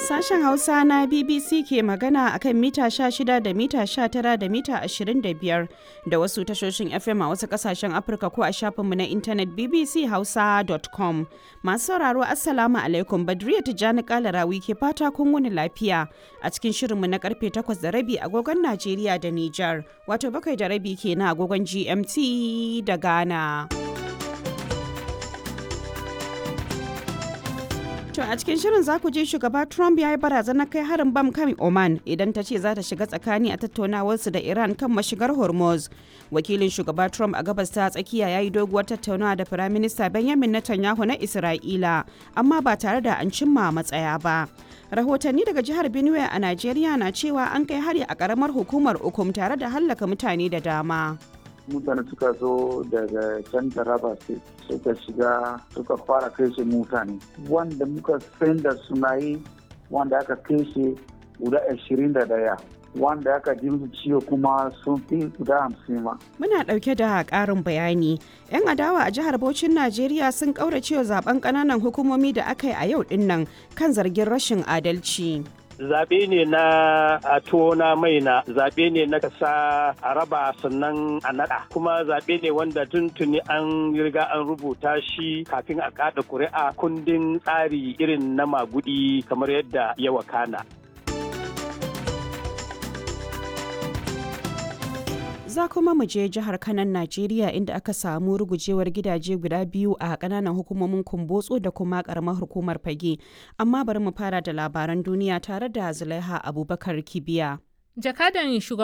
Sashen Hausa na BBC ke magana a kan mita 16 da mita 19 da mita 25 da wasu tashoshin FM a wasu kasashen Afirka ko a shafinmu na intanet bbchausa.com. Masu sauraro Assalamu alaikum Badriya Tijjani Kalarawi ke fata kun wuni lafiya a cikin shirinmu na karfe 8 da rabi agogon Najeriya da Nijar wato bakwai da rabi ke na agogon GMT da Ghana. To a cikin shirin za ku ji shugaba Trump ya yi barazanar kai harin bam kan Oman idan ta ce za ta shiga tsakani a tattaunawarsu da Iran kan mashigar Hormuz. Wakilin shugaba Trump a gabas ta tsakiya ya yi doguwar tattaunawa da Firaminista Benjamin Netanyahu na Isra'ila, amma ba tare da an cimma matsaya ba. Rahotanni daga jihar Benue a Najeriya na cewa an kai hari a karamar hukumar Ukum tare da hallaka mutane da dama. mutane suka zo daga can taraba suka shiga suka fara kashe mutane wanda muka san da suna yi wanda aka kashe guda ashirin da daya wanda aka ji musu ciwo kuma sun fi guda hamsin ma. Muna ɗauke da ƙarin bayani. 'Yan adawa a jihar Bauchin Najeriya sun ƙauracewa zaben ƙananan hukumomi da aka yi a yau ɗin kan zargin rashin adalci. zaɓe ne na a tona mai na zaɓe ne na kasa a raba sannan a naɗa kuma zaɓe ne wanda tuntuni an riga an rubuta shi kafin a kaɗa ƙuri'a kundin tsari irin na magudi kamar yadda ya wakana. za kuma mu je jihar kanan najeriya inda aka samu rugujewar gidaje guda biyu a kananan hukumomin kumbotso da kuma karamar hukumar fage amma bari mu fara da labaran duniya tare da zulaiha abubakar kibiya jakadan